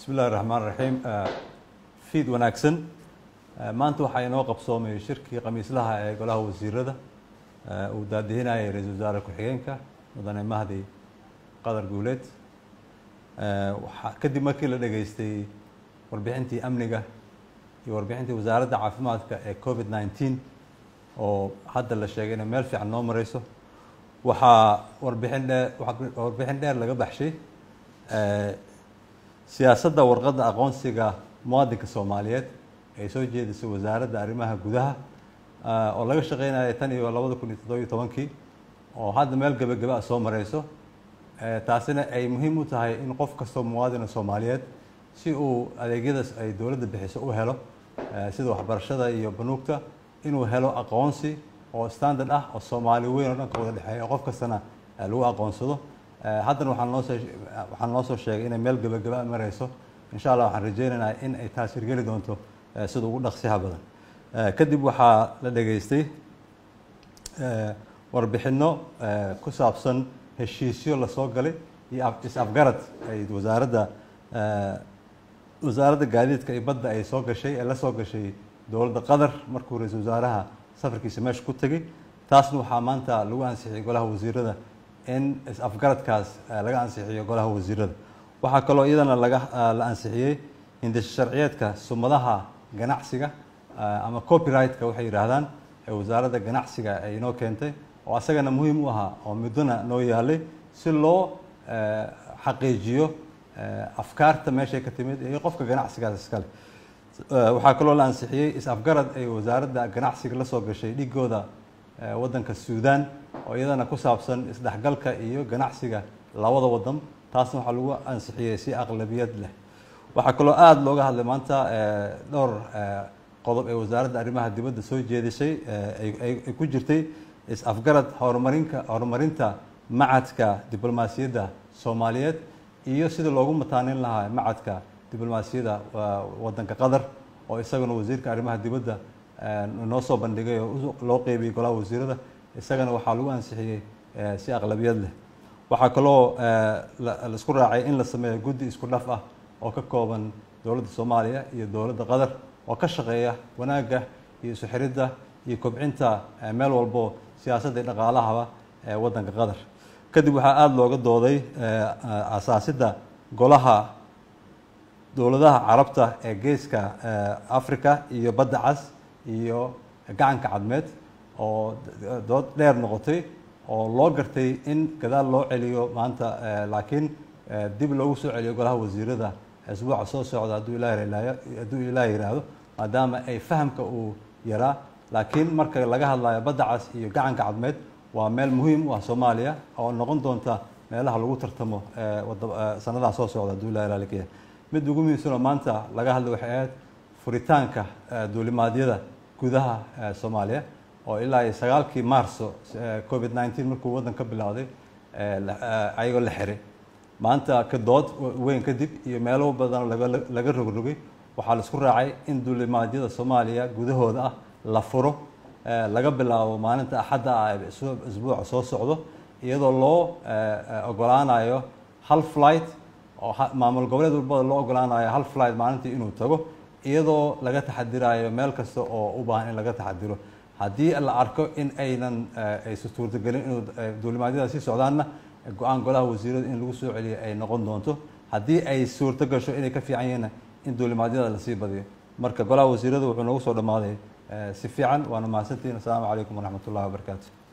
bismi illahi raxmaan raxiim fiid wanaagsan maanta waxaa inoo qabsoomay shirkii khamiislaha ee golaha wasiirada uu daadihinayay ra-iisul wasaare ku-xigeenka mudane mahdi qadar guuleed waxaa kadib markii la dhageystay warbixintii amniga iyo warbixintii wasaaradda caafimaadka ee covid nineteen oo hadda la sheegay inay meel fiican noo mareyso waxaa warbixin dheer warbixin dheer laga baxshay siyaasadda warqadda aqoonsiga muwaadinka soomaaliyeed ay soo jeedisay wasaaradda arrimaha gudaha oo laga shaqeynaya tan iyo labada kun iyo toddobiyo tobankii oo hadda meel gebageba a soo mareyso taasina ay muhiim u tahay in qof kastoo muwaadina soomaaliyeed si uu adeegyadaas ay dowladda bixiso u helo sida waxbarashada iyo banuugta inuu helo aqoonsi oo standard ah oo soomaali weyn oo dhan ka wada dhexeeya oo qof kastana lagu aqoonsado haddana waxaan noosoo waxaan noo soo sheegay inay meel gebagaba mareyso insha allah waxaan rajeynaynaa in ay taas hirgeli doonto sida ugu dhaqsiha badan kadib waxaa la dhageystay warbixino ku saabsan heshiisyo lasoo galay iyo is-afgarad ay wasaaradda wasaaradda gaadiidka iyo badda ay soo gashay ee la soo gashay dowladda qatar markuu ra-iisul wasaaraha safarkiisa meesha ku tegey taasna waxaa maanta lagu ansixiyay golaha wasiirada in is-afgaradkaas laga ansixiyo golaha wasiirada waxaa kaloo iyadana laga la ansixiyey hindisho sharciyeedka sumadaha ganacsiga ama copyright-ka waxay yidhaahdaan ee wasaaradda ganacsiga ay inoo keentay oo asagana muhiim u ahaa oo muddona noo yaalay si loo xaqiijiyo afkaarta meeshay ka timid iyo qofka ganacsigaas iskale waxaa kaloo la ansixiyey is-afgarad ay wasaaradda ganacsiga la soo gashay dhigooda waddanka suudan oo iyadana ku saabsan isdhexgalka iyo ganacsiga labada waddan taasna waxaa lagu ansixiyey si aqlabiyad leh waxaa kaloo aada looga hadlay maanta dhowr qodob ee wasaaradda arrimaha dibadda soo jeedisay ay ku jirtay is-afgarad horumarinka horumarinta macadka diblomaasiyadda soomaaliyeed iyo sida loogu mataanin lahaa macadka diblomaasiyadda waddanka qatar oo isagana wasiirka arrimaha dibadda noo soo bandhigay oo loo qeybiyey golaha wasiirada isagana waxaa lagu ansixiyey si aqlabiyad leh waxaa kaloo laisku raacay in la sameeyo guddi isku dhaf ah oo ka kooban dowladda soomaaliya iyo dowladda qatar oo ka shaqeeya wanaagga iyo isu xiridda iyo kobcinta meel walbo siyaasadda iyo dhaqaalahaba ee waddanka qatar kadib waxaa aada looga dooday asaasidda golaha dowladaha carabta ee geeska africa iyo badda cas iyo gacanka cadmeed oo dood dheer noqotay oo loo gartay in gadaal loo celiyo maanta laakiin dib loogu soo celiyo golaha wasiirada asbuuca soo socda hadduu ilaah hadduu ilaah yidhaahdo maadaama ay fahamka uu yaraa laakiin marka laga hadlayo badda cas iyo gacanka cadmeed waa meel muhiim u ah soomaaliya oo noqon doonta meelaha lagu tartamo sanadaha soo socda hadduu ilaah ilaalikaya mid ugu muhiimsanoo maanta laga hadlay waxay ahayd furitaanka duulimaadyada gudaha soomaaliya oo ilaa iyo sagaalkii maarso covid nineteen markuu waddan ka bilowday ayagoo la xiray maanta ka dood weyn kadib iyo meelo badan laga rogrogay waxaa la isku raacay in duulimaadyada soomaaliya gudahooda ah la furo laga bilaabo maalinta axadda ah ee isbuuca soo socdo iyadoo loo ogolaanayo hal flight oo maamul goboleed walbada loo ogolaanayo hal flight maalintii inuu tago iyadoo laga taxadirayo meel kasta oo u baahan in laga taxadiro haddii la arko in aynan aysan suurtagelin inuu duulimaadyada sii socdaanna go-aan golaha wasiirada in lagu soo celiyo ay noqon doonto haddii ay suurto gasho inay ka fiican yihiinna in duulimaadyada lasii badiyo marka golaha wasiirada wuxuu noogu soo dhammaaday si fiican waana mahadsantihin assalaamu calaykum waraxmat ullahi wabarakaatu